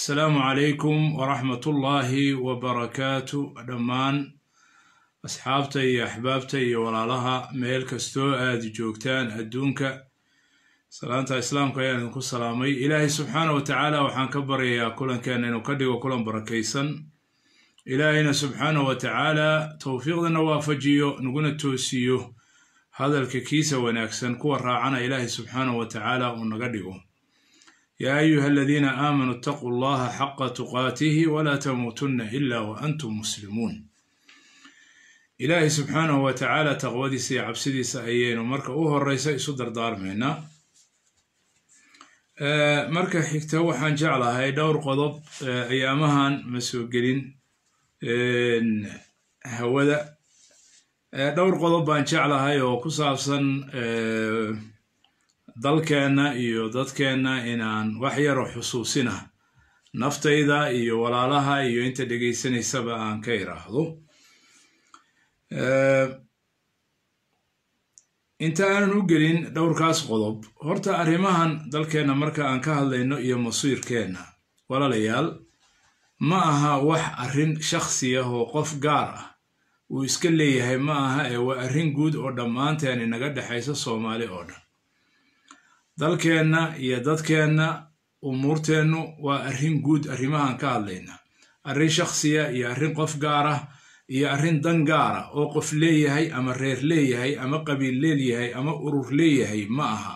asalaamu calaykum waraxmatullaahi wabarakaatu dhammaan asxaabta iyo axbaabta iyo walaalaha meel kastoo aad joogtaan adduunka salaanta islaamka ayaan idinku salaamay ilaahay subxaana wa tacaala waxaan ka baryayaa kulankeena inuu ka dhigo kulan barakaysan ilaahayna subxaana wa tacaala towfiiqdana waafajiyo naguna toosiyo hadalka kiisa wanaagsan kuwa raacana ilaahay subxaana wa tacaala uu naga dhigo yaa ayuha aladiina aamanuu itaquu allaha xaqa tuqaatihi walaa tamuutunna ila wa antum muslimuun ilaahay subxaanahu wa tacaala taqwadiisa iyo cabsidiisa ayaynu marka u horeysa isu dardaarmaynaa marka xigta waxaan jeclahay dhowr qodob ayaamahan ma soo gelin hawada dhowr qodob baan jeclahay oo ku saabsan dalkeenna iyo dadkeenna inaan wax yaro xusuusina naftayda iyo walaalaha iyo inta dhegaysanaysaba aan ka iraahdo inta aanan u gelin dhowrkaas qodob horta arrimahan dalkeenna marka aan ka hadlayno iyo masiirkeenna walaalayaal ma aha wax arrin shakhsi ah oo qof gaar ah uu iska leeyahay ma aha ee waa arrin guud oo dhammaanteen inaga dhexaysa soomaali oo dhan dalkeenna iyo dadkeenna umuurteennu waa arrin guud arrimahaan ka hadlayna arrin shakhsiya iyo arrin qof gaar ah iyo arrin dan gaara oo qof leeyahay ama reer leeyahay ama qabiil leeyahay ama urur leeyahay ma aha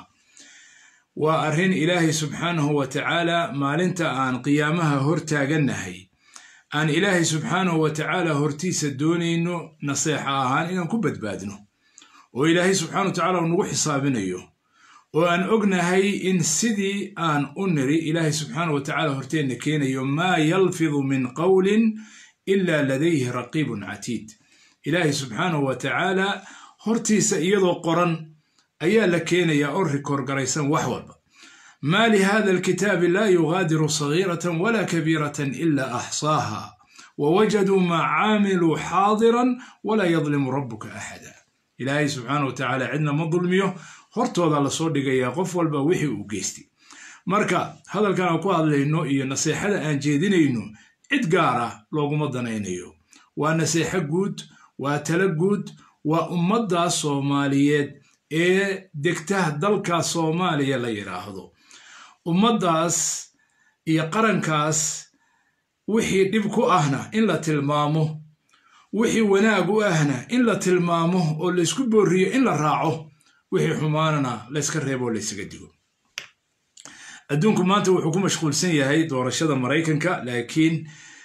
waa arrin ilaahay subxaanahu wa tacaala maalinta aan qiyaamaha hor taagannahay aan ilaahay subxaanahu wa tacaala hortiisa doonayno naseexa ahaan inaan ku badbaadno oo ilaahay subxana wa tacala uu nagu xisaabinayo oo aan ognahay in sidii aan u niri ilaahay subxaana wa tacaala horteenna keenayo maa yalfidu min qowlin ila ladayhi raqiibun catiid ilaahay subxaanahu wa tacaala hortiisa iyadoo qoran ayaa la keenayaa oo rikoor garaysan wax walba maa lihada alkitaabi laa yugaadiru sagiiratan walaa kabiiratan ila axsaaha wawajaduu maa caamiluu xaadiran walaa yadlimu rabuka axada ilaahay subxaana wa tacaala cidna ma dulmiyo hortooda lasoo dhigayaa qof walba wixii uu geystay marka hadalkan aan ku hadlayno iyo naseexada aan jeedinayno cid gaar ah looguma danaynayo waa naseexo guud waa talo guud waa ummadda soomaaliyeed ee degta dalka soomaaliya la yidhaahdo ummaddaas iyo qarankaas wixii dhib ku ahna in la tilmaamo wixii wanaag u ahna in la tilmaamo oo laysku booriyo in la raaco wixii xumaanana layska reebo laysaga digo adduunku maanta wuxuu ku mashquulsan yahay doorashada maraykanka laakiin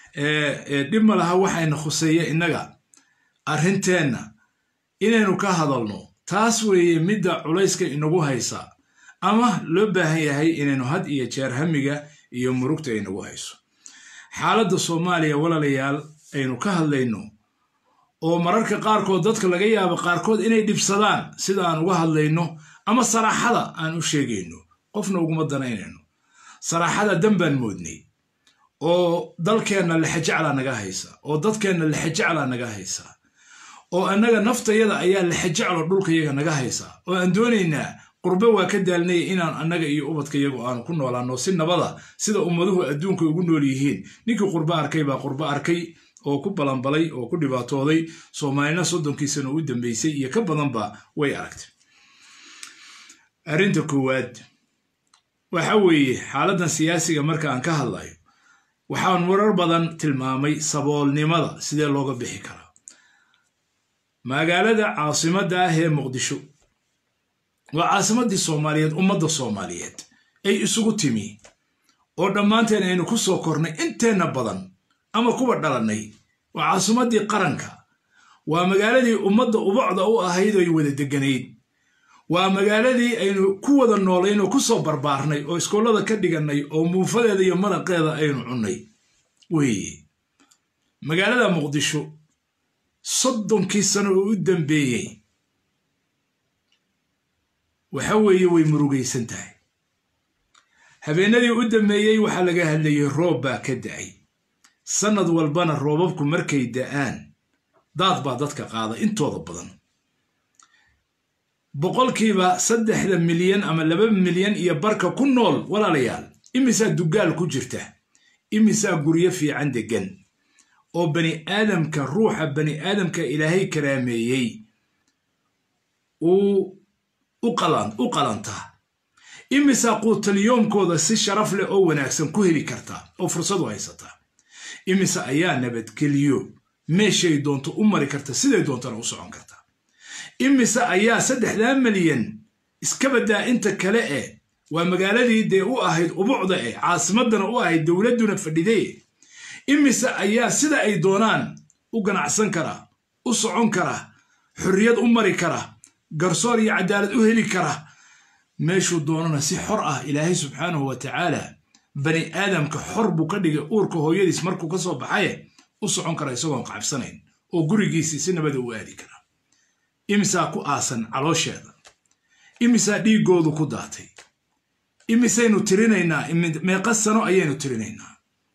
dhib ma laha waxayna khuseeya innaga arrinteenna inaynu ka hadalno taas weeye midda culayska inagu haysa ama loo baahan yahay inaynu had iyo jeer hamiga iyo murugta inagu hayso xaaladda soomaaliya walaalayaal aynu ka hadlayno oo mararka qaarkood dadka laga yaabo qaarkood inay dhibsadaan sida aan uga hadlayno ama saraaxada aan u sheegayno qofna uguma danaynayno saraaxada dan baan moodnay oo dalkeenna lexejeclaa naga haysa oo dadkeenna lexejeclaa naga haysa oo annaga naftayada ayaa lexejeclo dhulkayaga naga haysa oo aan doonaynaa qurbe waa ka daalnaya inaan annaga iyo ubadkayagu aanu ku noolaano si nabada sida ummaduhu adduunka ugu nool yihiin ninkii qurbe arkay baa qurbe arkay oo ku balanbalay oo ku dhibaatooday soomaalina soddonkiisana u dambeysay iyo ka badanba way aragtay arrinta koowaad waxa weeye xaaladdan siyaasiga marka aan ka hadlayo waxaan warar badan tilmaamay saboolnimada sidee looga bixi karaa magaalada caasimadda ah ee muqdisho waa caasimaddii soomaaliyeed ummadda soomaaliyeed ay isugu timi oo dhammaanteen aynu ku soo kornay inteenna badan ama kuwa dhalannay waa caasimaddii qaranka waa magaaladii ummadda ubacda u ahayd oy wada degganayd waa magaaladii aynu ku wada noolayn oo ku soo barbaarnay oo iskoollada ka dhigannay oo muufadeeda iyo maraqeeda aynu cunnay weeye magaalada muqdisho soddonkii sano oo u dambeeyey waxa weeye way murugaysan tahay habeenadii u dambeeyey waxaa laga hadlayay roob baa ka da'ay sannad walbana roobabku markay da'aan daad baa dadka qaada intooda badan boqolkiiba saddexda milyan ama laba milyan iyo barka ku nool walaalayaal imisaa dugaal ku jirta imisaa guryo fiican deggan oo bani aadamka ruuxa bani aadamka ilaahay karaameeyey uu u qalantaa imisaa quutalyoomkooda si sharaf leh oo wanaagsan ku heli kartaa oo fursadu haysataa imise ayaa nabadgeliyo meeshay doonto u mari karta siday doontana u socon kartaa imise ayaa saddexdaa milyan iska baddaa inta kale eh waa magaaladii dee u ahayd ubucda eh caasimadana u ahayd dowladduna fadhidee imise ayaa sida ay doonaan u ganacsan kara u socon kara xorriyad u mari kara garsoor iyo cadaalad u heli kara meeshuu doonana si xor ah ilaahay subxaanahu wa tacaala bani aadamka xor buu ka dhigay uurka hooyadiis markuu ka soo baxaye u socon kara isagoon qabsanayn oo gurigiisii si nabada u aadi kara imisaa ku aasan caloosheeda imisaa dhiiggoodu ku daatay imisaynu tirinaynaa meeqa sano ayaynu tirinaynaa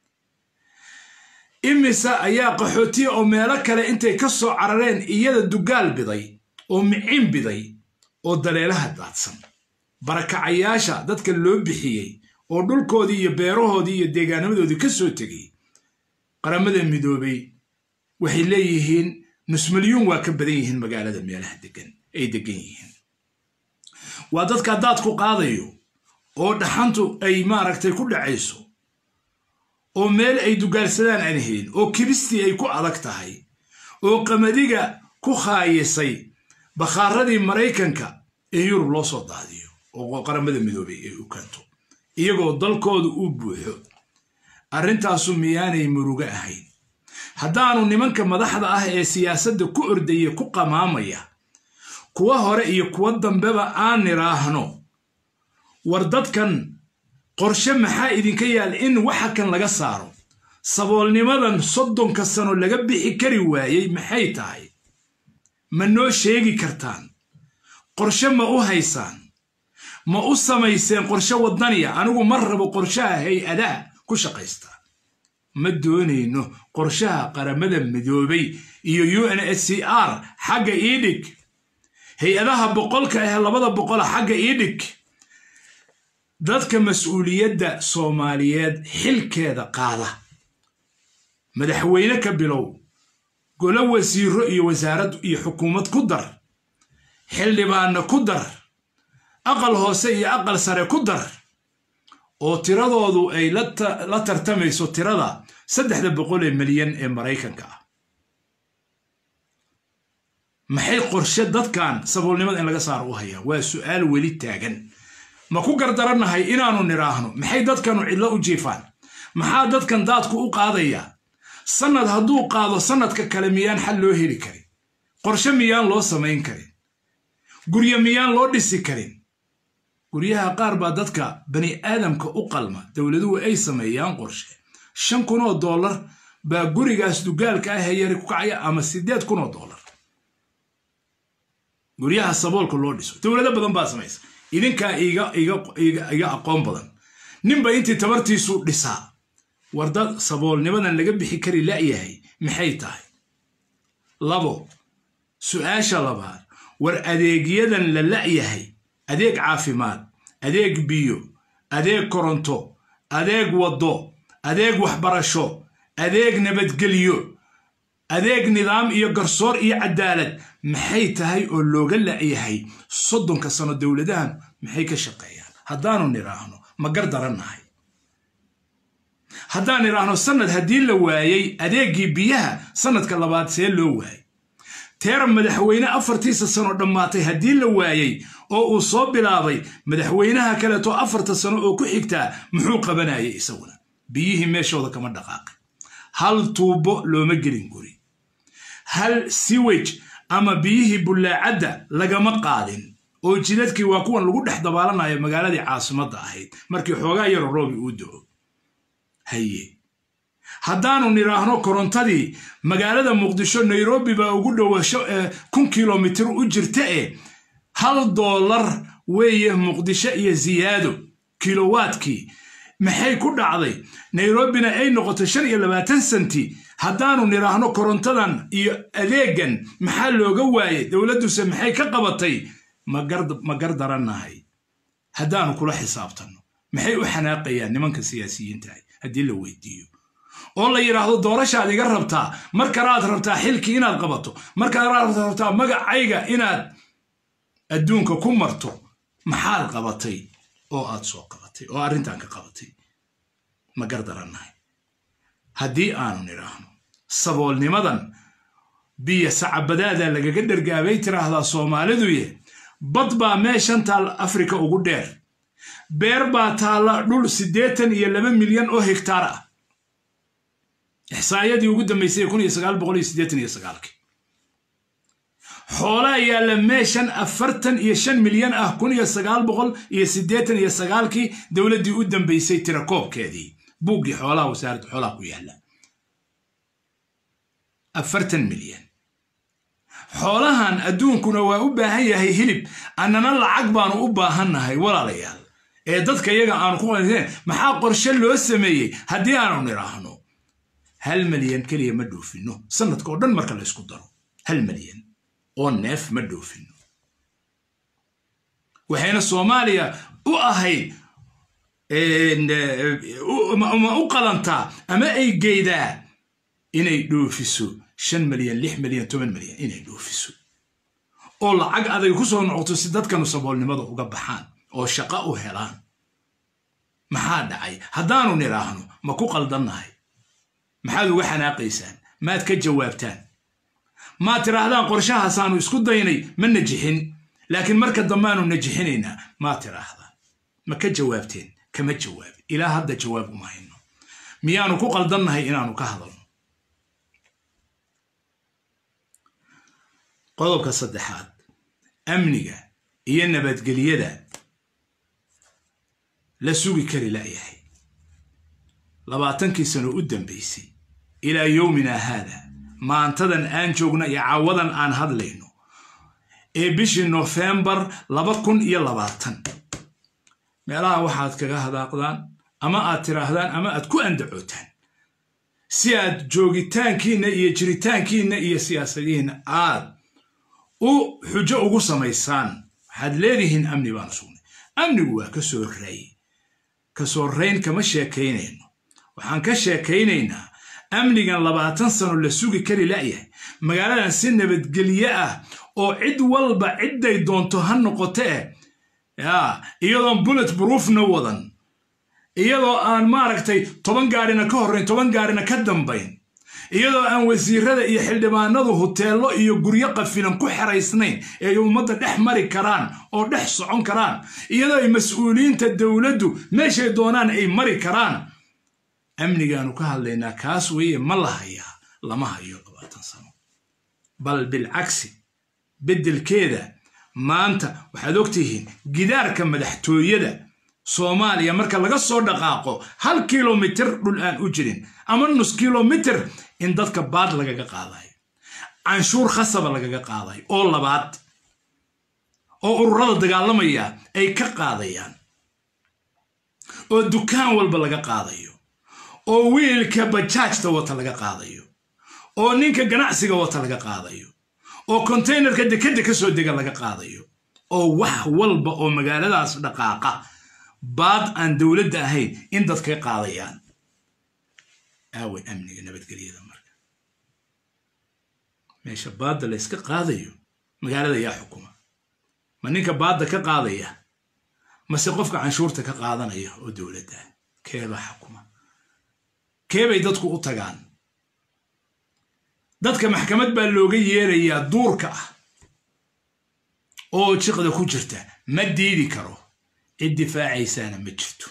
imise ayaa qaxootiya oo meelo kale intay ka soo carareen iyada dugaal biday oo micin biday oo daleelaha daadsan barakacayaasha dadka loo bixiyey oo dhulkoodii iyo beerahoodii iyo deegaanamadoodii ka soo tegay qaramada midoobay waxay leeyihiin nusmalyuun waa ka badan yihiin magaalada meelaha degan ay degan yihiin waa dadka daadku qaadayo oo dhaxantu ay maaragtay ku dhacayso oo meel ay dugaalsadaan aan helin oo kibistii ay ku adag tahay oo qamadiga ku khaayisay bakhaaradii maraykanka in yurub loo soo daadiyo oo qaramada midoobay ay u kanto iyagoo dalkooda u buuxo arrintaasu miyaanay murugo ahayn haddaanu nimanka madaxda ah ee siyaasadda ku ordaya ku qamaamaya kuwa hore iyo kuwa dambeba aan nidhaahno war dadkan qorshe maxaa idinka yaal in waxa kan laga saaro saboolnimadan soddonka sano laga bixi kari waayey maxay tahay ma noo sheegi kartaan qorshe ma u haysaan ma u samayseen qorshe waddaniya anigu ma rabo qorshaha hay-adaha ku shaqaysta ma doonayno qorshaha qaramada midoobay iyo u n h c r xagga ii dhig hay-adaha boqolka ah labada boqola xagga ii dhig dadka mas-uuliyadda soomaaliyeed xilkeeda qaada madaxweyne ka bilow golo wasiiro iyo wasaarad iyo xukuumad ku dar xildhibaanna ku dar aqal hoose iyo aqal sare ku dar oo tiradoodu ay la tartamayso tirada saddexda boqol ee milyan ee maraykanka ah maxay qorshe dadkan saboolnimada in laga saaro u hayaan waa su'aal weli taagan ma ku gardarannahay inaannu nidhaahno maxay dadkanu cidlo u jiifaan maxaa dadkan daadku u qaadayaa sannad hadduu qaado sannadka kale miyaan xal loo heli karin qorshe miyaan loo samayn karin guryo miyaan loo dhisi karin guryaha qaar baa dadka bani aadamka u qalma dowladuhu ay sameeyaan qorshe shan kun oo dollar baa gurigaas dugaalka ah ee yari ku kacaya ama siddeed kun oo dollar guryaha saboolka loo dhiso dowlado badan baa samaysa idinkaa iga aqoon badan ninba intii tabartiisu dhisaa war dad saboolnimadan laga bixi kari la'yahay maxay tahay labo su'aasha labaad war adeegyadan la la'yahay adeeg caafimaad adeeg biyo adeeg koronto adeeg waddo adeeg waxbarasho adeeg nabadgelyo adeeg nidaam iyo garsoor iyo cadaalad maxay tahay oo looga la'yahay soddonka sano dowladahan maxay ka shaqeeyaan haddaanu nidhaahno ma gar darannahay haddaan nidhaahno sannad haddii la waayey adeeggii biyaha sannadka labaad see loo waayey teera madaxweyne afartiisa sano dhammaatay haddii la waayey oo uu soo bilaabay madaxweynaha kaleeto afarta sano oo ku xigtaa muxuu qabanayay isaguna biyihii meeshooda kama dhaqaaqin hal tuubo looma gelin guri hal siwej ama biyihii bullaacadda lagama qaadin oo jidadkii waa kuwan lagu dhex dabaalanayo magaaladii caasimadda ahayd markii xoogaa yaro roobi uu do-o haye haddaanu nidhaahno korontadii magaalada muqdisho nairobi baa ugu dhowasho kun kilomitir u jirta e hal doolar weeye muqdisho iyo siyaado kilowaadkii maxay ku dhacday nairobina ay noqoto shan iyo labaatan senti haddaanu nidhaahno korontadan iyo adeegan maxaa looga waayey dowladduse maxay ka qabatay ma gar darannahay haddaanu kula xisaabtanno maxay u xanaaqayaan nimanka siyaasiyiintahay haddii la weydiiyo oo la yidhaahdo doorashaad iga rabtaa mar kalaad rabtaa xilkii inaad qabato mar kalaad rabtaa magacayga inaad adduunka ku marto maxaad qabatay oo aad soo qabatay oo arrintan ka qabatay ma gardarannahay haddii aanu nidhaahno saboolnimadan biyo sacabadaada lagaga dhergaabay tiraahdaa soomaaliduye bad baa meeshan taal afrika ugu dheer beer baa taalla dhul siddeetan iyo laba milyan oo hegtaar ah ixsaayadii ugu dambaysay kun iyo sagaal boqol iyo siddeetan iyo sagaalkii xoolaa yaalla meeshan afartan iyo shan milyan ah kun iyo sagaal boqol iyo siddeetan iyo sagaalkii dowladdii u dambaysay tirakoobkeedii buuggii xoolaha wasaaradda xoolaha ku yaalla afartan milyan xoolahan adduunkuna waa u baahan yahay hilib annana lacag baanu u baahannahay walaalayaal ee dadka iyaga aanu ku qanaseen maxaa qorshe loo sameeyey haddii aanu nidhaahno hal milyan keliya ma dhoofino sanadka oo dhan marka la ysku daro hal milyan oo neef ma dhoofino waxayna soomaaliya u ahayd ma u qalantaa ama ay geydaa inay dhoofiso shan milyan lix milyan toban milyan inay dhoofiso oo lacag aday ku soo noqoto si dadkanu saboolnimada uga baxaan oo shaqo u helaan maxaa dhacay haddaanu nidhaahno ma ku qaldannahay maxaad uga xanaaqaysaan maad ka jawaabtaan maad tidhaahdaan qorshahaasaanu isku daynay ma najixin laakiin marka dambeaanu najixinaynaa maad tidhaahdaan ma ka jawaabteen kama jawaabin ilaa hadda jawaab uma hayno miyaanu ku qaldannahay inaanu ka hadalno qodobka saddexaad amniga iyo nabadgelyada la sugi kari la'yahay labaatankii sano u dambaysay ilaa yowminaa haada maantadan aan joogno iyo caawadan aan hadlayno ee bishii nofembar laba kun iyo labaatan meelaha waxaad kaga hadaaqdaan ama aad tidhaahdaan ama aad ku andacootaan si aad joogitaankiinna iyo jiritaankiinna iyo siyaasadihiinna aad u xujo ugu samaysaan waxaad leedihiin amni baanu sugnay amnigu waa ka soo raayey ka soo rayn kama sheekaynayno waxaan ka sheekaynaynaa amnigan labaatan sano la sugi kari la'yahay magaaladan si nabadgelye ah oo cid walba cidday doonto ha noqoto eh yaa iyadoon bullet broofna wadan iyadoo aan maaragtay toban gaarina ka horrayn toban gaarina ka dambayn iyadoo aan wasiirada iyo xildhibaanadu huteello iyo guryo qafilan ku xeraysnayn ee ay ummadda dhex mari karaan oo dhex socon karaan iyadoo ay mas-uuliyiinta dowladdu meeshay doonaan ay mari karaan amnigaanu ka hadlaynaa kaas weeye ma la hayaa lama hayo labaatan sano bal bilcagsi beddelkeeda maanta waxaad ogtihiin gidaarka madaxtooyada soomaaliya marka laga soo dhaqaaqo hal kilomitir dhul aan u jirin ama nus kilomitir in dadka baad lagaga qaadayo canshuur khasaba lagaga qaadayo oo labaad oo ururada dagaalamaya ay ka qaadayaan oo dukaan walba laga qaadayo oo wiilka bajaajta wata laga qaadayo oo ninka ganacsiga wata laga qaadayo oo konteynerka dekadda ka soo dega laga qaadayo oo wax walba oo magaaladaas dhaqaaqa baad aan dowladda ahayn in dadka qaadayaan aaway amniga nabadgelyada marka meesha baadda la yska qaadayo magaalada yaa xukuma ma ninka baadda ka qaadaya mase qofka canshuurta ka qaadanaya oo dowladda keebaa xukuma keebay dadku u tagaan dadka maxkamad baa looga yeerayaa duurka ah oo jiqda ku jirta ma diidi karo cid difaacaysaana ma jirto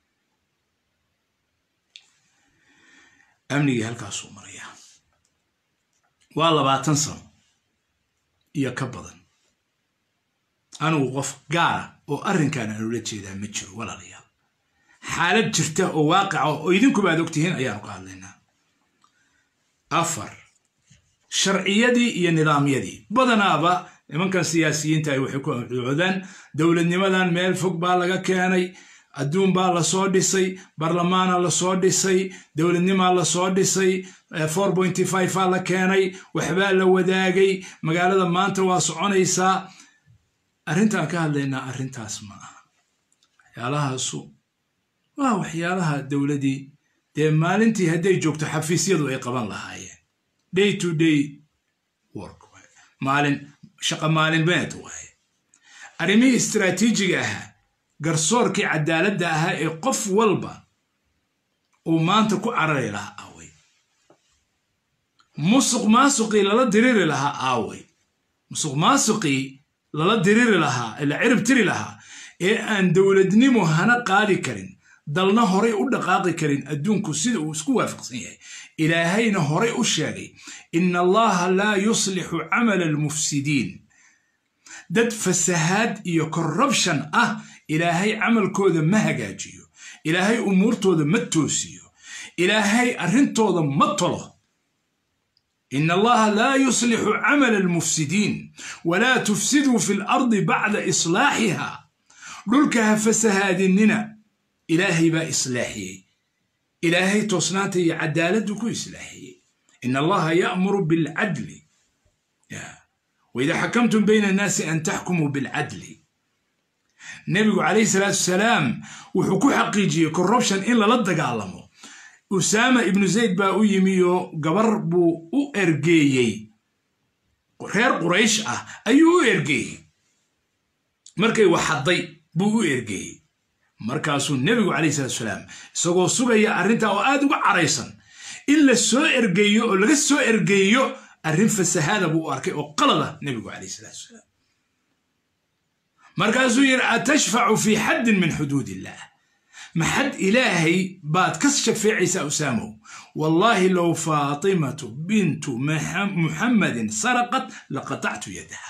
amnigii halkaasuu marayaa waa labaatan sano iyo ka badan anigu qof gaara oo arrinkan aan ula jeedaa ma jiro walaalayaal xaalad jirta oo waaqica oo idinkuba aad ogtihiin ayaanu ka hadlaynaa afar sharciyadii iyo nidaamyadii badanaaba nimankan siyaasiyiinta ay waxay ku amcuudaan dowladnimadan meel fog baa laga keenay adduun baa lasoo dhisay barlamaana lasoo dhisay dowladnimaa lasoo dhisay four pointy five aa la keenay waxbaa la wadaagay magaalada maanta waa soconaysaa arrintaan ka hadlaynaa arrintaas ma aha waxyaalahaasu waa waxyaalaha dowladii dee maalintii hadday joogto xafiisyadu ay qaban lahaayeen day to day work maalin shaqa maalinbeed waaye arrimihii istraatiijiga ahaa garsoorkii cadaaladda ahaa ee qof walba uu maanta ku carari lahaa aaway musuq maasuqii lala diriri lahaa aaway musuq maasuqii lala diriri lahaa la cirib tiri lahaa ee aan dowladnimo hana qaadi karin dalna horay u dhaqaaqi karin adduunku sida uu isku waafaqsan yahay ilaahayna horay u sheegay ina allaha laa yuslixu camala almufsidiin dad fasahaad iyo corruption ah ilaahay camalkooda ma hagaajiyo ilaahay umuurtooda ma toosiyo ilaahay arrintooda ma tolo ina allaha laa yuslixu camala almufsidiin walaa tufsiduu fi lardi bacda islaaxiha dhulka ha fasahaadinina ilaahay baa islaaxiyey ilaahay toosnaanta iyo cadaaladdu ku islaaxiyey ina allaha ya'muru bilcadli waidaa xakamtum bayna annaasi an taxkumuu bilcadli nebigu calayhi salaatu wasalaam wuxuu ku xaqiijiyey corruption in lala dagaalamo usaama ibnu zayd baa u yimi oo gabar buu u ergeeyey reer quraysh ah ayuu u ergeeyey markay waxadday buu u ergeeyey markaasuu nebigu calayhi salatu wasalaam isagoo sugaya arrintaa oo aad uga caraysan in la soo ergeeyo oo laga soo ergeeyo arrin fasahaada buu u arkay oo qalada nebigu calayhi salatu wasalaam markaasuu yidhi atashfacu fii xaddin min xuduud illah maxad ilaahay baad ka shafeecaysaa usaamow wallaahi low faatimatu bintu muxammadin saraqat laqatactu yadaha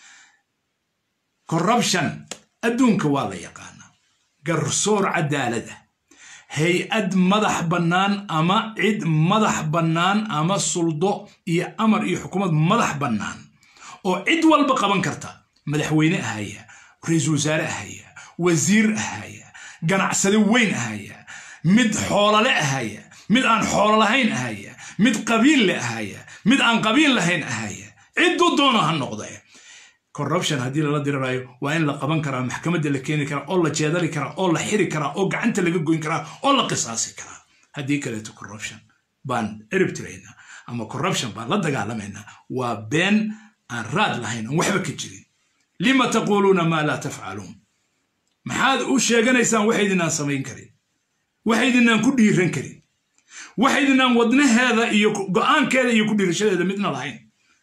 corruption adduunka waa la yaqaanaa garsoor cadaalada hay-ad madax bannaan ama cid madax bannaan ama suldo iyo amar iyo xukuumad madax bannaan oo cid walba qaban karta madaxweyne ahaya ra-iisul wasaare ahaya wasiir ahaya ganacsade weyn ahaya mid xoolole ahaya mid aan xoolo lahayn ahaya mid qabiil le ahaya mid aan qabiil lahayn ahaya cidduu doono ha noqde corruption haddii lala dirirayo waa in la qaban karaa maxkamadda la keeni karaa oo la jeedali karaa oo la xiri karaa oo gacanta laga goyn karaa oo la qisaasi karaa haddii kaleeto corruption baan cirib tiraynaa ama corruption baan la dagaalamaynaa waa been aan raad lahayn oon waxba ka jirin lima taquuluuna maa laa tafcaluun maxaad u sheeganaysaan waxaydinaan samayn karin waxaydinaan ku dhiiran karin waxaydinaan wadnaheeda iyo go'aankeeda iyo ku dhiirashadeeda midna lahayn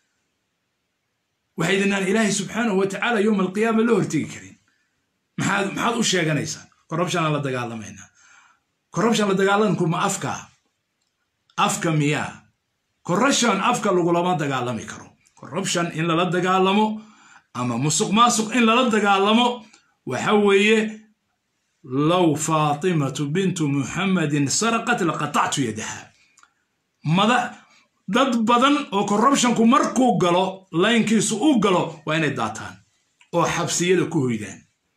waxaydinaan ilaahay subxaanahu wa tacaala yowma alqiyaama la hortegi karin maxaad maxaad u sheeganaysaan corruption aan la dagaalamaynaa corruption la dagaalanku ma afka afka miyaa corruption afka lagulama dagaalami karo corruption in lala dagaalamo ama musuq maasuq in lala dagaalamo waxa weeye low faatimatu bintu muxammadin saraqat laqatactu yadaha mada dad badan oo corruptionku markuu galo laynkiisu u galo waa inay daataan oo xabsiyada ku hoydaan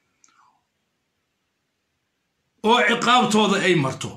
oo ciqaabtooda ay marto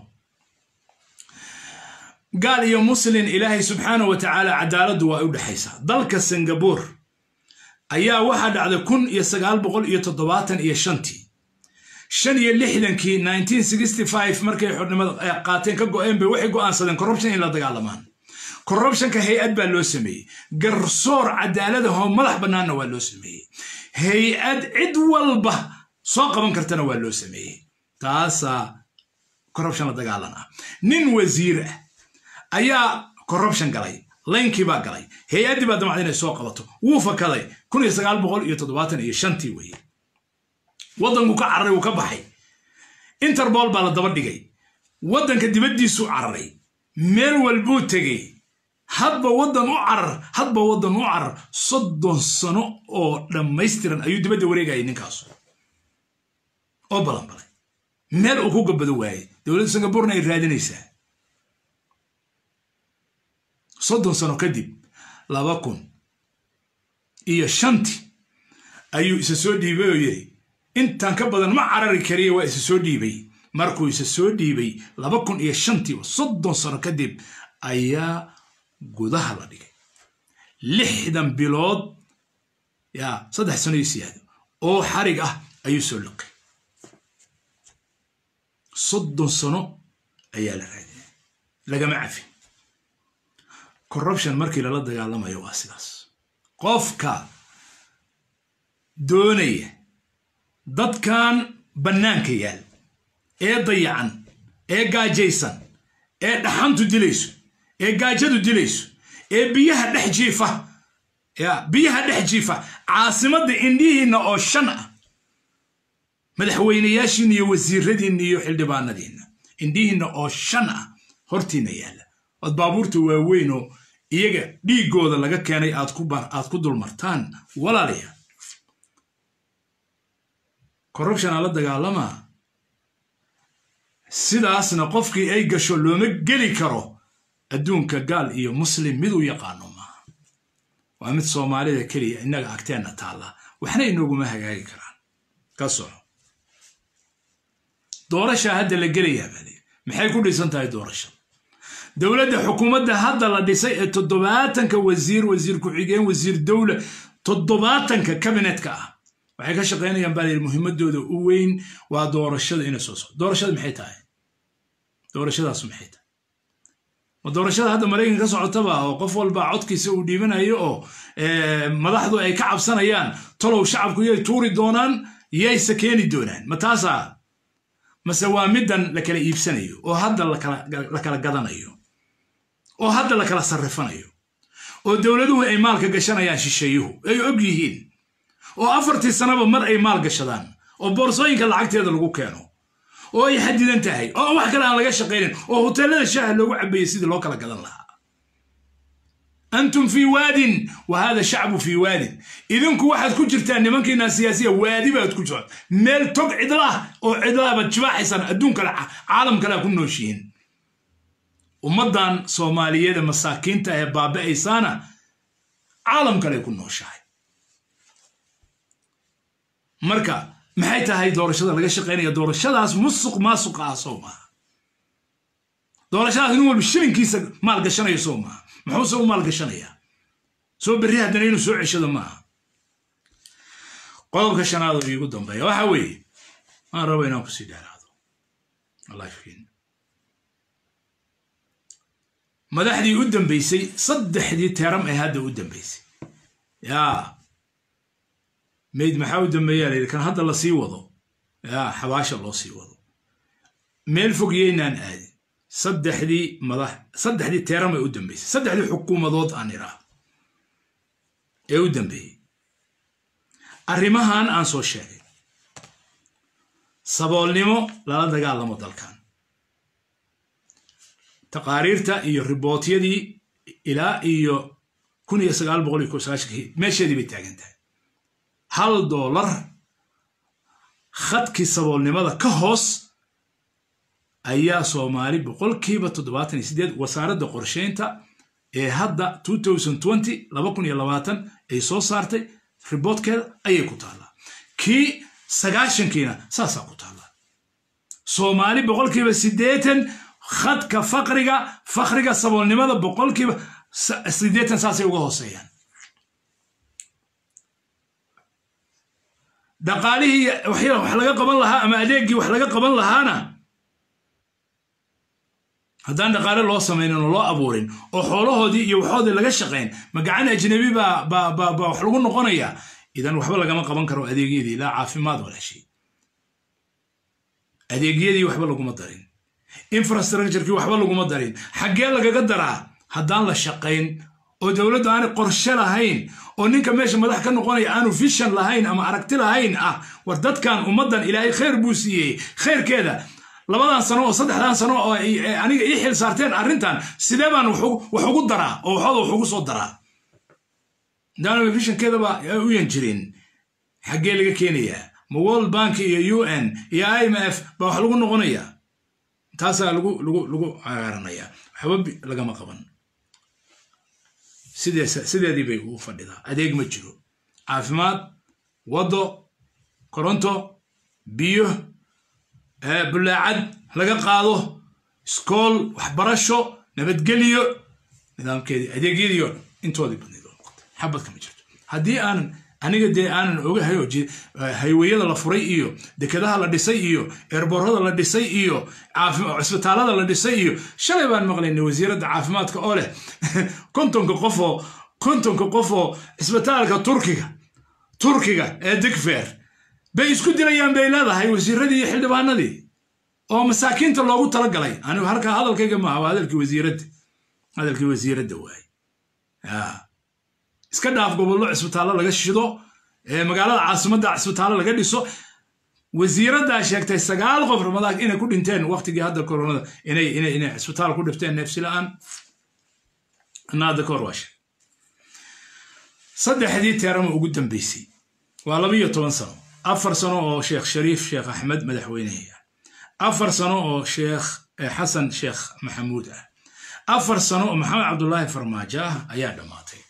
gaal iyo muslin ilaahay subxaanahu wa tacaala cadaaladdu waa u dhexaysaa dalka singabore ayaa waxaa dhacday kun iyo sagaal boqol iyo toddobaatan iyo shantii shan iyo lixdankii nineteen sixty five markay xornimada qaateen ka go-een bay waxay go'aansadeen corruption in la dagaalamaan corruptionka hay-ad baa loo sameeyey garsoor cadaaladahoo madax bannaanna waa loo sameeyey hay-ad cid walba soo qaban kartana waa loo sameeyey taasaa corruption la dagaalan ah nin wasiir ah ayaa corruption galay laynkii baa galay hay-addii baa damacda inay soo qabato wuu fakaday kun iyo sagaal boqol iyo toddobaatan iyo shantii weeye waddanku ka cararay wuu ka baxay interbol baa la daba dhigay waddanka dibaddiisuu cararay meel walbuu tegey hadba waddan u carar hadba waddan u carar soddon sano oo dhammaystiran ayuu dibadda wareegayay ninkaasu oo balanbalay meel uu ku gabado waayey dowladda singaburena ay raadinaysaa soddon sano kadib laba kun iyo shantii ayuu isa soo dhiibay oo yidhi intaan ka badan ma carari kariya waa isa soo dhiibay markuu isa soo dhiibay laba kun iyo shantii soddon sano kadib ayaa gudaha la dhigay lixdan bilood yaa saddex sano iyo siyaado oo xarig ah ayuu soo liqay soddon sano ayaa la raadinay lagama cafin corruption markii lala dagaalamayo waa sidaas qofka doonaya dadkan bannaanka yaal ee dayacan ee gaajaysan ee dhaxantu dilayso ee gaajadu dilayso ee biyaha dhex jiifa ya biyaha dhex jiifa caasimadda indhihiinna oo shan ah madaxweynayaashiinna iyo wasiiradiinna iyo xildhibaanadiinna indhihiinna oo shan ah hortiinna yaalla ood baabuurta waaweyn oo iyaga dhiiggooda laga keenay aad ku dulmartaan walaalayaal corruption aa la dagaalamaa sidaasna qofkii ay gasho looma geli karo adduunka gaal iyo muslim mid u yaqaano maaha waa mid soomaalida keliya innaga agteenna taalla waxna inooguma hagaagi karaan ka soco doorashaa hadda la gelayaa baali maxay ku dhisan tahay doorasha dowladda xukuumadda hadda la dhisay ee toddobaatanka wasiir wasiir ku-xigeen wasiir dowla toddobaatanka kabinetka ah waxay ka shaqaynayaan baa layidhi muhiimadooda u weyn waa doorashada inay soo socdo doorashada maxay tahay doorashadaas maxay tahay ma doorashada hadda maraykanka ka socotaba oo qof walba codkiisa uu dhiibanayo oo madaxdu ay ka cabsanayaan tolow shacabku yay tuuri doonaan yayse keeni doonaan ma taasaa mase waa middan la kala iibsanayo oo hadda la kala gadanayo oo hadda la kala sarrifanayo oo dowladuhu ay maalka gashanayaan shisheeyuhu ay og yihiin oo afartii sanaba mar ay maal gashadaan oo boorsooyinka lacagteeda lagu keeno oo ay xadidan tahay oo wax kale aan laga shaqaynin oo hoteellada shaaha loogu cabeeyey sidii loo kala gadan lahaa antum fii waadin wa hada shacbu fii waadin idinku waxaad ku jirtaan nimankiinaa siyaasiya waadi baad ku jirtaan meel tog cidlaah oo cidlaabaad jibaaxaysaan adduunkale caalam kalea ku nooshihiin ummaddan soomaaliyeeda masaakiinta ee baaba'aysaana caalam kale ku nooshahay marka maxay tahay doorashada laga shaqaynaya doorashadaas musuq maasuqa ah soo maaha doorashadaas nin walba shilinkiisa maalgashanayo soo maaha muxuuse u maalgashanayaa soo berri haddana inuu soo ceshado maaha qodobka shanaad oo iigu dambeeya waxa weeye waan raba inaan kusii dheeraado lifekiin madaxdii u dambeysay saddexdii teeram ee hadda u dambeysay yaa mayd maxaa u dambeeyaa layidhi kan hadda la sii wado yaa xabaasha loo sii wado meel fog yaynaan aadin saddexdii madax saddexdii teeram ee u dambeysay saddexdii xukuumadood aan idhaahdo ee u dambeeyey arrimahan aan soo sheegay saboolnimo lala dagaalamo dalkan taqaariirta iyo ribootyadii ilaa iyo kun iyo sagaal boqol iyo sagaashankii meesheedii bay taagan tahay hal doolar khadkii saboolnimada ka hoos ayaa soomaali boqolkiiba toddobaatan iyo sideed wasaaradda qorsheynta ee hadda laba kun iyo labaatan ay soo saartay riboodkeeda ayay ku taallaa kii sagaashankiina saasaa ku taallaa soomaali boqolkiiba siddeetan khadka faqriga fakriga saboolnimada boqolkiiba siddeetan saasay uga hooseeyaan dhaqaalihii wax laga qaban lahaa ama adeeggii wax laga qaban lahaana haddaan dhaqaale loo samaynin oo loo abuurin oo xoolahoodii iyo waxoodii laga shaqayn ma gacan ajnabi baa baa baa baa wax lagu noqonayaa idan waxba lagama qaban karo adeegyadii ilaa caafimaad wala shay adeegyadii waxba laguma darin infrastructurekii waxba laguma darin xaggee lagaga daraa haddaan la shaqayn oo dowladdu aanay qorshe lahayn oo ninka meesha madax ka noqonaya aanu vision lahayn ama aragti lahayn ah war dadkan ummaddan ilaahay khayr buu siiyey khayrkeeda labadan sano oo saddexdan sano oo aniga ii xil saarteen arrintan sidee baan wax ugu daraa oo waxooda wax ugu soo daraa haddaanu vishankeedaba uyan jirin xaggee laga keenayaa ma world bank iyo u n iyo i m f baa wax lagu noqonayaa taasaa lagu lagu lagu cagaaranaya waxba lagama qaban sideedii bay ugu fadhidaa adeeg ma jiro caafimaad waddo koronto biyo bulaacad laga qaado iskool waxbarasho nabadgelyo nidaamkeedii adeegyadiio intoodii badnayd oo noqotay xabadka ma jirto haddii aan aniga dee aanan ogahay oo hayweyada la furay iyo dekedaha la dhisay iyo eerboorada la dhisay iyo cisbitaalada la dhisay iyo shalay baan maqlaynay wasiiradda caafimaadka oo leh kontonka qofoo kontonka qofoo cisbitaalka turkiga turkiga ee digfeer bay isku dilayaan bay leedahay wasiiradii iyo xildhibaanadii oo masaakiinta loogu talagalay anigu halkaa hadalkayga maaha waa hadalkii wasiiradda hadalkii wasiiradda waaye iska dhaaf gobollo cisbitaallo laga shido magaalada caasimadda cisbitaallo laga dhiso wasiiraddaa sheegtay sagaal qof ramadaan inay ku dhinteen waqtigii hadda koronada inay inay inay cisbitaal ku dhifteen neefsi la-aan ana hadda ka hor waa sheeg saddexdii teerama ugu dambeysay waa laba iyo toban sano afar sano oo sheekh shariif sheekh axmed madaxweynehi ah afar sano oo sheekh xasan sheekh maxamuud ah afar sano oo maxamed cabdulaahi farmaajo ah ayaa dhammaatay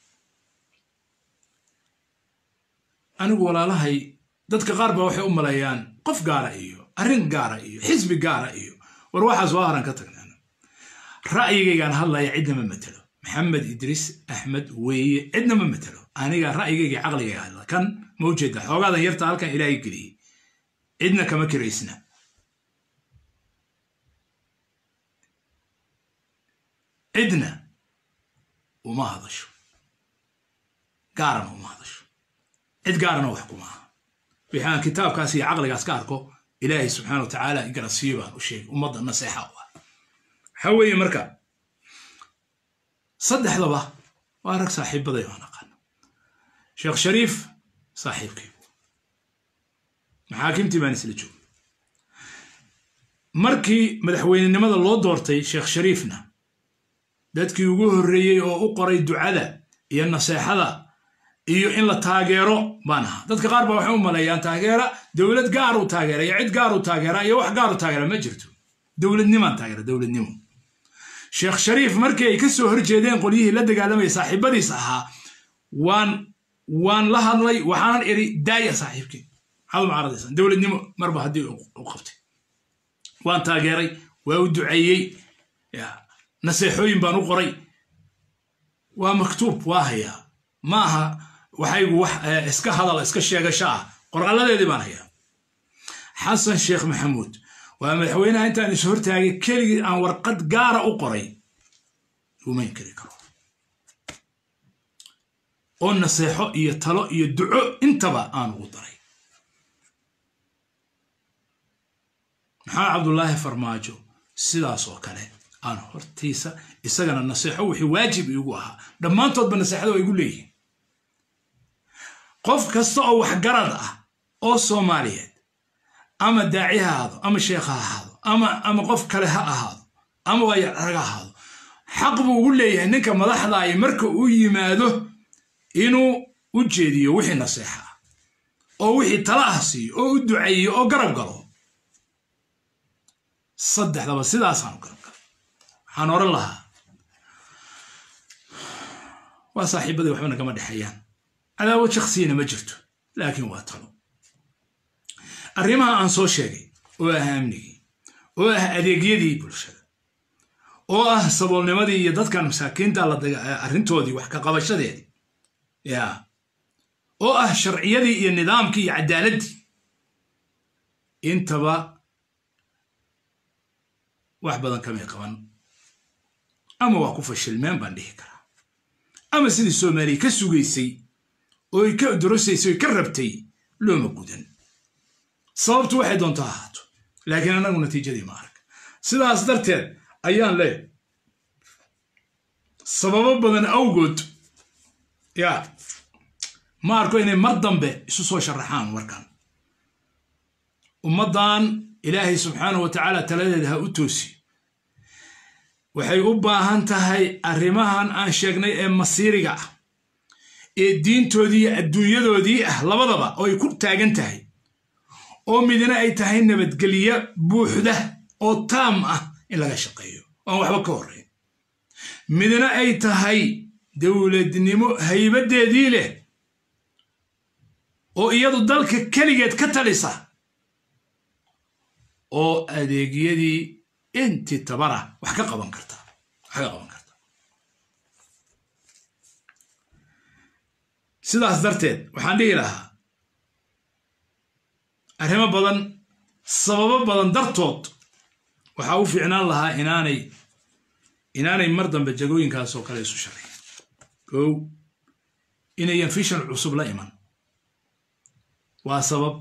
anigu walaalahay dadka qaar baa waxay u maleeyaan qof gaara iyo arrin gaara iyo xisbi gaara iyo war waxaas waa haran ka tagnaan ra'yigaygaan hadlaya cidna ma matelo maxamed idriis axmed weeye cidna ma matelo aniga ra'yigayga caqligayga hadla kan ma ujeeda xoogaadan yarta halkan ilaahay geliyey cidna kama kiraysna cidna uma hadasho gaarana uma hadasho cid gaarana wax kuma aha wixii aan kitaabkaas iyo caqligaas ka arko ilaahay subxaana wa tacaala igarasiiyo baan u sheegay ummadda naseexa u ah waxaa weeye marka saddexdaba waa rag saaxiibaday aan aqaano sheekh shariif saaxiibkaygu maxaakimtii baan isla joogay markii madaxweynenimada loo doortay sheekh shariifna dadkii ugu horreeyey oo u qoray ducada iyo naseexada iyo in la taageero baan ahaa dadka qaar baa waxay u maleeyaan taageera dowlad gaar u taageera iyo cid gaar u taageera iyo wax gaar u taageera ma jirto dowladnimaan taageera dowladnimo sheekh shariif markii ay ka soo horjeedeen qolyihii la dagaalamaya saaxiibadiis ahaa waan waan la hadlay waxaanan iri daaya saaxiibkii maxaad uma caradaysan dowladnimo marba haddii u qabtay waan taageeray waa u duceeyey naseexooyin baan u qoray waa maktuub waa hayaa ma aha waxaygu wax iska hadal iska sheegasho ah qorqalladeedii baan hayaa xasan sheekh maxamuud waa madaxweynaha intaan is hortaagay keligii aan warqad gaara u qoray rumayn kari karo oo naseexo iyo talo iyo duco intaba aan ugu daray maxamed cabdulaahi farmaajo sidaas oo kale aan hortiisa isagana naseexo wixii waajib igu ahaa dhammaantoodba naseexada waa igu leeyihin qof kasta oo waxgarad ah oo soomaaliyeed ama daaci ha ahaado ama sheekh ha ahaado ama ama qof kale ha ahaado ama waayararag ha ahaado xaq buu ugu leeyahay ninka madaxdaaya marka uu yimaado inuu u jeediyo wixii naseexa ah oo wixii tala ah siiyo oo u duceeyo oo garab galo saddexdaba sidaasaan garab galo waxaan oran lahaa waa saaxiibadii waxba nagama dhexeeyaan cadaawad shaksiyana ma jirto laakiin waa talo arrimaha aan soo sheegay oo ah amnigii oo ah adeegyadii bulshada oo ah saboolnimadii iyo dadkan masaakiinta arrintoodii wax ka qabashadeedii ya oo ah sharciyadii iyo nidaamkii iyo cadaaladdii intaba wax badan kamay qaban ama waa ku fashilmeen baan dhihi karaa ama sidii soomaaliya ka sugaysay oo ay ka dorosaysay oy ka rabtay looma gudan sababtu waxay doonto ahaato laakiin annagu natiijadii ma arag sidaas darteed ayaan leeyahay sababo badan awgood yaa ma arko inay mar dambe isu soo sharaxaan warkan ummaddan ilaahay subxaanahu wa tacaala taladeeda ha u toosi waxay u baahan tahay arrimahan aan sheegnay ee masiiriga ah ee diintoodii iyo adduunyadoodii ah labadaba oo ay ku taagan tahay oo midna ay tahay nabadgelyo buuxda oo taam ah in laga shaqeeyo oan waxba ka horrayn midna ay tahay dowladnimo haybaddeedii leh oo iyadu dalka keligeed ka talisa oo adeegyadii intii tabara wax ka qaban karta wax ka qaban karta sidaas darteed waxaan dhihi lahaa arrimo badan sababo badan dartood waxaa u fiicnaan lahaa inaanay inaanay mar dambe jagooyinkaas oo kale isu sharayn kow inayan fishan cusub la iman waa sabab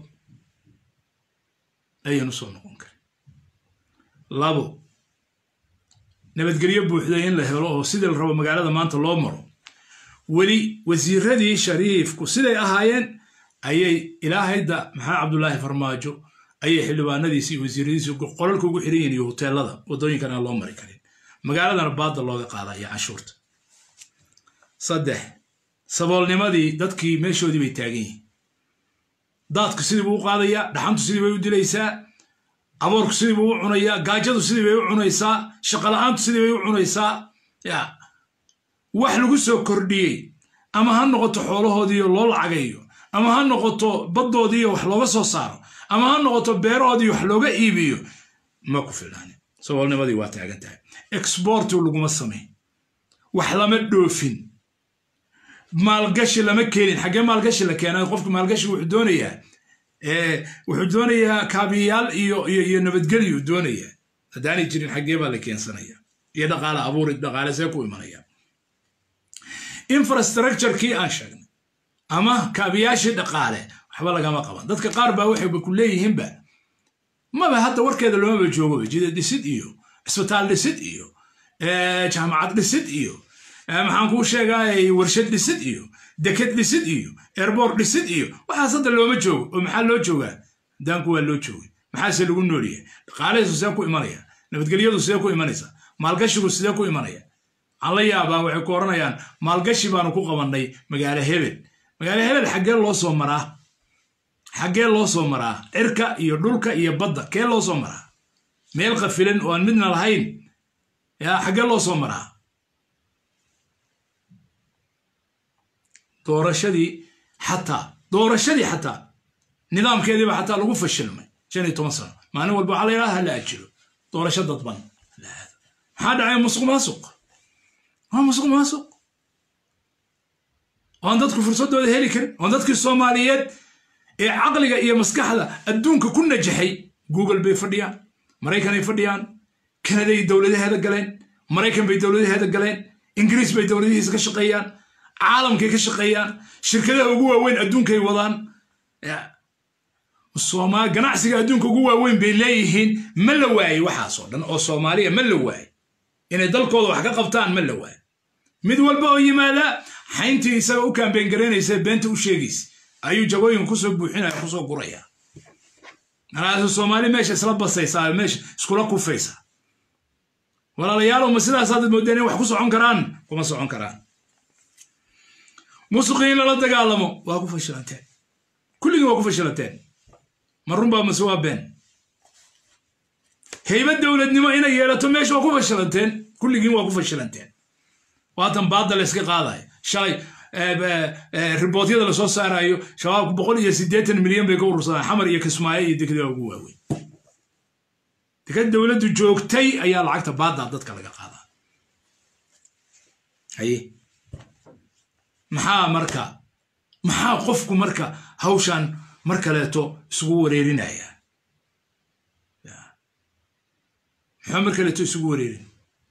ayan u soo noqon karin labo nabadgelyo buuxda in la helo oo sidii la rabo magaalada maanta loo maro weli wasiiradii shariifku siday ahaayeen ayay ilaahayda maxaa cabdulaahi farmaajo ayay xildhibaanadiisi iyo wasiiradiisi qolalka ugu xiran yihin iyo hoteelada waddooyinkan aan loo mari karin magaaladana baadda looga qaada iyo canshuurta saddex saboolnimadii dadkii meeshoodii bay taagan yihiin daadku sidii buu u qaadayaa dhaxantu sidii bay u dilaysaa aboorku sidii buu u cunayaa gaajadu sidii bay u cunaysaa shaqola'aantu sidii bay u cunaysaa ya wax lagu soo kordhiyey ama ha noqoto xoolahoodiiyo loo lacagayo ama ha noqoto baddoodiiyo wax looga soo saaro ama ha noqoto beerahoodiiyo wax looga iibiyo ma ku filnaanin saboolnimadii waa taagan tahay exbortu laguma samayn wax lama dhoofin maalgashi lama keenin xaggee maalgashi la keenay qofka maalgashi wuxuu doonayaa wuxuu doonayaa kaabiyaal iyo iyo nabadgelyu doonayaa haddaanay jirin xaggee baa la keensanaya iyo dhaqaale abuuri dhaqaale see ku imanaya infrastructurekii aan sheegnay ama kaabiyaashii dhaqaale waxba lagama qaban dadka qaar baa waxayba ku leeyihiinba maba hadda warkeeda loomaba joogoba jida dhisid iyo cisbitaal dhisid iyo jaamacad dhisid iyo maxaan kuu sheegaay warshad dhisid iyo deked dhisid iyo erbor dhisid iyo waxaas hadda looma joogo oo maxaa loo joogaa daanku waa loo joogay maxaase lagu noolyahay dhaqaalahaysu sidee ku imanaya nabadgelyadu sidee ku imanaysa maalgashigu sidee ku imanaya waxaan la yaabaa waxay ku odhanayaan maalgashi baanu ku qabannay magaalo hebel magaalo hebel xaggee loo soo maraa xaggee loo soo maraa cirka iyo dhulka iyo badda kee loo soo maraa meel qafilan oo aan midna lahayn yaa xaggee loo soo maraa doorashadii xataa doorashadii xataa nidaamkeediiba xataa lagu fashilmay shan iyo toban sano maalin walba waxaa la yidhaha hala ajiro doorasho dadban maxaa dhacay musuq maasuq waa musuq maasuq oan dadku fursaddooda heli karin oan dadkii soomaaliyeed ee caqliga iyo maskaxda adduunka ku najaxay google bay fadhiyaan maraykanay fadhiyaan kanaday dowladaheeda galeen maraykan bay dowladaheeda galeen ingiriis bay dowladihiisa ka shaqeeyaan caalamkay ka shaqeeyaan shirkadaha ugu waaweyn adduunkay wadaan ganacsiga adduunka ugu waaweyn bay leeyihiin ma la waayey waxaasoo dhan oo soomaaliya ma la waayey inay dalkooda wax ka qabtaan ma la waayo mid walba oo yimaada xayntii isaga u kaambeen garaynaysa beenta u sheegaysa ayuu jagooyin kusoo buuxinaya kusoo guraya markaasu soomaali meesha isla basaysaa meesha iskula kufaysa walaalayaalow ma sidaasaad moodeen in wax ku socon karaan kuma socon karaan musuqii in lala dagaalamo waa ku fashilanteen kulligii waa ku fashilanteen ma runbaa mase waa been haybad dowladnimo inay yeelato meesha waa ku fashilanteen kulligiin waa ku fashilanteen waatan baadda la iska qaadayo shalay ribootyada lasoo saarayo shabaabku boqol iyo siddeetan milyan bay ka urursadaan xamar iyo kismaayo iyo dekada ugu waaweyn dekad dowladdu joogtay ayaa lacagta baadda dadka laga qaadaa haye maxaa marka maxaa qofku marka hawshan mar kaleeto isugu wareerinaya maxaa mar kaleeto isugu wareerin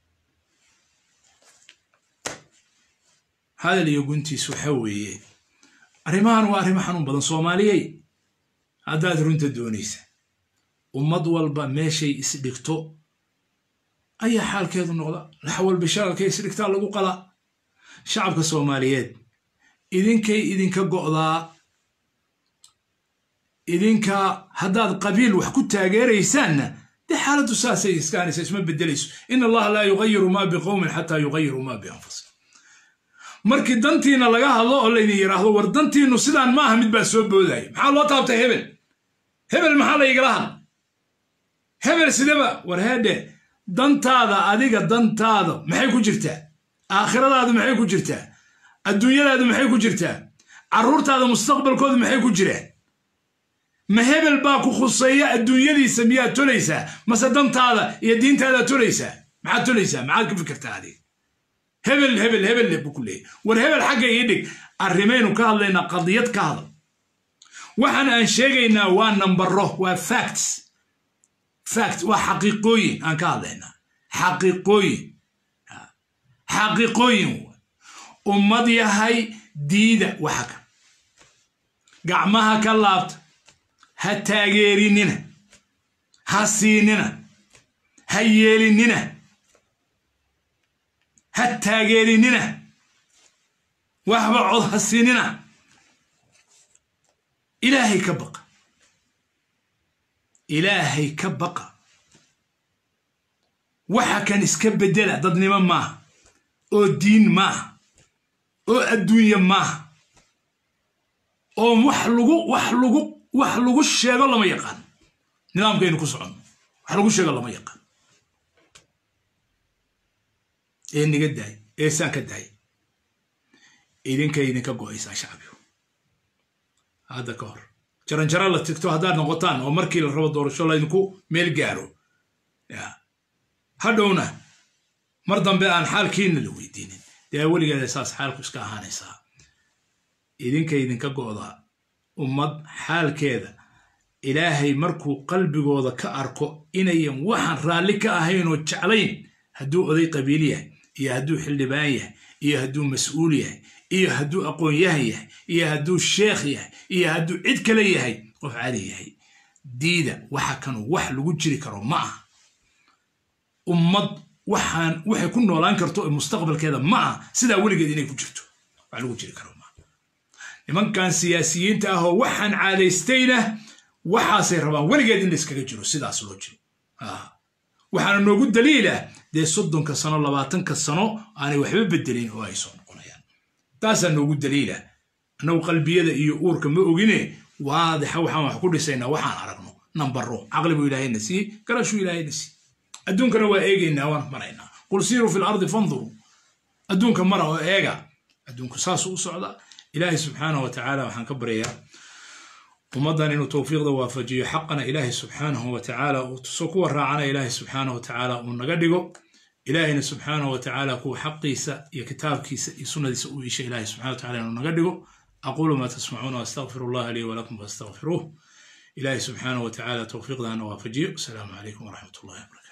hadal iyo guntiis waxa weeye arrimahan waa arrimo xanuun badan soomaaliyey haddaad runta doonaysa ummad walba meeshay isdhigto ayaa xaalkeedu noqda lax walba shaqalkay isdhigtaa lagu qalaa shacabka soomaaliyeed idinkay idinka go'daa idinka haddaad qabiil wax ku taageeraysaanna dee xaaladdu saasay iskaanaysa isma beddelayso in allaha laa yugayiru maa biqowmin xataa yugayiruu maa bianfusihim markii dantiina laga hadlo oo laydin yidhaahdo war dantiinnu sidaan ma aha mid baa soo boodaya maxaa loo taabtay hebel hebel maxaa laygala hadla hebel sidaba war heedhe dantaada adiga dantaada maxay ku jirtaa aakhiradaadu maxay ku jirtaa adduunyadaadu maxay ku jirtaa carruurtaada mustaqbalkoodu maxay ku jiraan ma hebel baa ku khuseeya adduunyadiisa miyaad tolaysaa mase dantaada iyo diintaadaad tolaysaa maxaad tolaysaa maxaad ka fikirtaa adiga hebel hebel hebel buu ku leeyahy war hebel xagga ii dhig arrimaynu ka hadlaynaa qadiyad ka hadal waxaan aan sheegaynaa waa nambaro waa facts fact waa xaqiiqooyin aan ka hadlaynaa xaqiiqooyin xaqiiqooyin ummad yahay diida waxa ka gacmaha ka laabta ha taageerinina ha siinina ha yeelinina ha taageerinina waxba cod ha siinina ilaahay ka baqa ilaahay ka baqa waxa kan iska beddela dadnimo maaha oo diin maaha oo adduunye maaha oo wax lagu wax lagu wax lagu sheego lama yaqaan nidaamkaynu ku soconno wax lagu sheego lama yaqaan ee niga daay ee saan ka daay idinkay idinka go'aysaa shacbigu hadda ka hor jaranjaro la tigto haddaad noqotaan oo markii la rabo doorasho laydinku meel gaaro hadhowna mar dambe aan xaalkiina la weydiinin dee weligeeda saas xaalku iska ahaanaysaa idinka idinka go'daa ummad xaalkeeda ilaahay markuu qalbigooda ka arko inayan waxaan raalli ka ahayn oo jeclayn hadduu oday qabiil yahay iyo hadduu xildhibaan yahay iyo hadduu mas-uul yahay iyo hadduu aqoon-yahan yahay iyo hadduu sheekh yahay iyo hadduu cid kale yahay qof cali yahay diida waxa kanu wax lagu jiri karo ma aha ummad waxaan waxay ku noolaan karto mustaqbalkeeda ma aha sidaa weligeed inay ku jirto wax lagu jiri karo maaha nimankan siyaasiyiinta ah oo waxaan caadaystayna waxaasay rabaan weligeed in la iskaga jiro sidaas loo jiro waxaana noogu daliila dee soddonka sano labaatanka sano aanay waxba bedelin oo ay soo noqonayaan taasaa noogu daliila annagu qalbiyada iyo uurka ma ogine waadixa waxaan wax ku dhisaynaa waxaan aragno nambaro caqli buu ilaahayna siiyey garashuu ilaahayna siiyey adduunkana waa eegaynaa waan maraynaa qul siiruu fi lardi fanduruu adduunka mara oo eega adduunku saasuu u socdaa ilaahay subxaanahu wa tacaala waxaan ka baryayaa ummaddan inuu towfiiqda waafajiyo xaqana ilaahay subxaanahu wa tacaala uu tuso kuwa raacana ilaahay subxaanahu wa tacaala uu naga dhigo ilaahayna subxaanahu wa tacaala kuwa xaqiisa iyo kitaabkiisa iyo sunnadiisa u iisha ilaahay subxana wa tacala inuu naga dhigo aquulu maa tasmacuuna waastaqfiru allaha lii walakum faastaqfiruuh ilaahay subxaanahu wa tacaala towfiiqdana waafajiyo asalaamu calaykum waraxmat ullahi wabarakatu